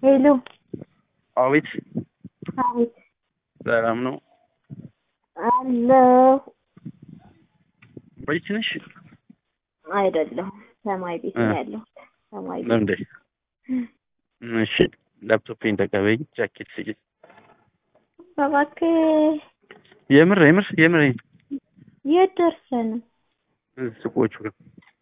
ሄሎ አቤት አቤት ሰላም ነው? አለሁ ቤት ነሽ? አይደለሁም ሰማይ ቤት ነው ያለሁት ሰማይ ቤት ለምንድን እሺ ላፕቶፔን ተቀበይኝ ጃኬት ስጭኝ እባክህ የምር የምር የምር የት ደርሰህ ነው ሱቆቹ ጋር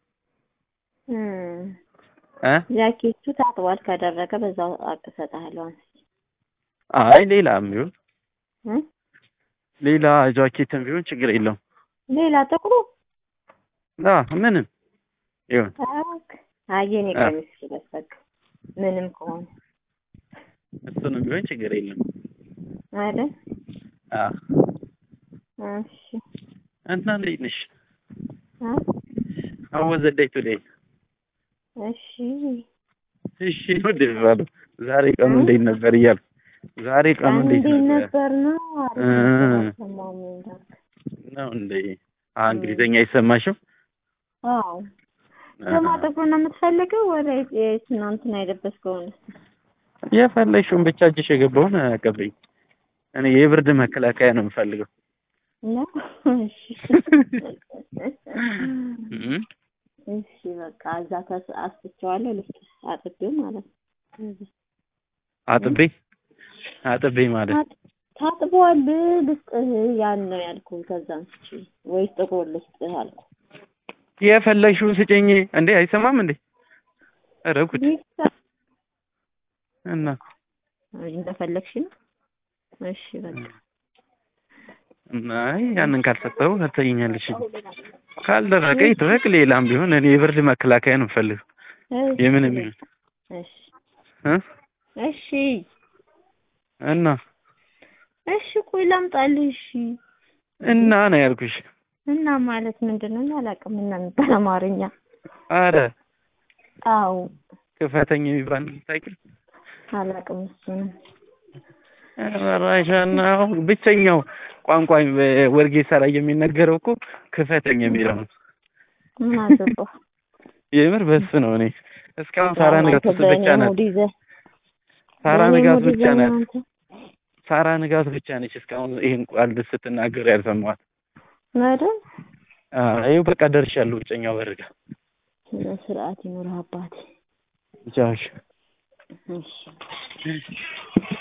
እም፣ እ ጃኬቱ ታጥቧል ከደረቀ በዛው አቅሰጥሃለሁ አንስቼ አይ ሌላም ቢሆን እ ሌላ ጃኬትም ቢሆን ችግር የለውም ሌላ ጥቁሩ አ ምንም ይሁን እባክህ አይ የኔ አ። ቀሚስ ልበስ በቃ ምንም ከሆነ እሱንም ቢሆን ችግር የለም አይደል አ እሺ እና እንዴት ነሽ አ How was the day today? እሺ እሺ ነው ደባሉ ዛሬ ቀኑ እንዴት ነበር እያልኩ ዛሬ ቀኑ እንዴት እንዴት ነበር ነበር ነው አሪፍ እ። ነበር አልሰማሁም እንዳልክ ነው እንዴ? አ እንግሊዘኛ አይሰማሽም? አዎ ለማጠቁ ነው የምትፈልገው ወደ ትናንትና የለበስከውን የፈለግሽውን ብቻ እጅሽ የገባውን አቀበኝ። እኔ የብርድ መከላከያ ነው የምፈልገው። ነው እሺ እም? እሺ በቃ እዛ ተስ አስጥቼዋለሁ ልስጥህ አጥቤው ማለት ነው አጥቤ አጥቤ ማለት ታጥ- ታጥቧል ልስጥህ ያን ነው ያልኩህ ከዛ አንስቼ ወይስ ጥቁር ልስጥህ አልኩህ የፈለግሽውን ስጭኝ። እንዴ አይሰማም እንዴ? ኧረ ጉድ ይሳ- እና እንደፈለግሽ ነው እሺ በቃ እና አይ ያንን ካልሰጠው አትተኛለሽ። ካልደረቀ ይድረቅ። ሌላም ቢሆን እኔ የብርድ መከላከያ ነው የምፈልገው። እሺ የምንም ይሁን እሺ እ እሺ እና እሺ ቆይ ላምጣልህ እሺ እና ነው ያልኩሽ። እና ማለት ምንድን ነው? እኔ አላውቅም እና የሚባል አማርኛ። አረ አዎ ክፈተኝ የሚባል ታውቂው? አላውቅም እሱንም። ራሻና ብቸኛው ቋንቋ ወርጌሳ ላይ የሚነገረው እኮ ክፈተኝ የሚለው ነው። ምን አገባህ? የምር በሱ ነው። እኔ እስካሁን ሳራ ንጋቱ ብቻ ናት። ሙድ ይዘህ ሳራ በእኔ ንጋቱ ሙድ ብቻ ይዘህ ናት። ነው አንተ። ሳራ ንጋቱ ብቻ ነች እስካሁን ይሄን ቃል ስትናገር ያልሰማኋት። አይደል? አይ በቃ ደርሻለሁ ብቸኛው በር ጋር። ስነ ስርዓት ይኑርህ አባቴ። ቻውሽ እሺ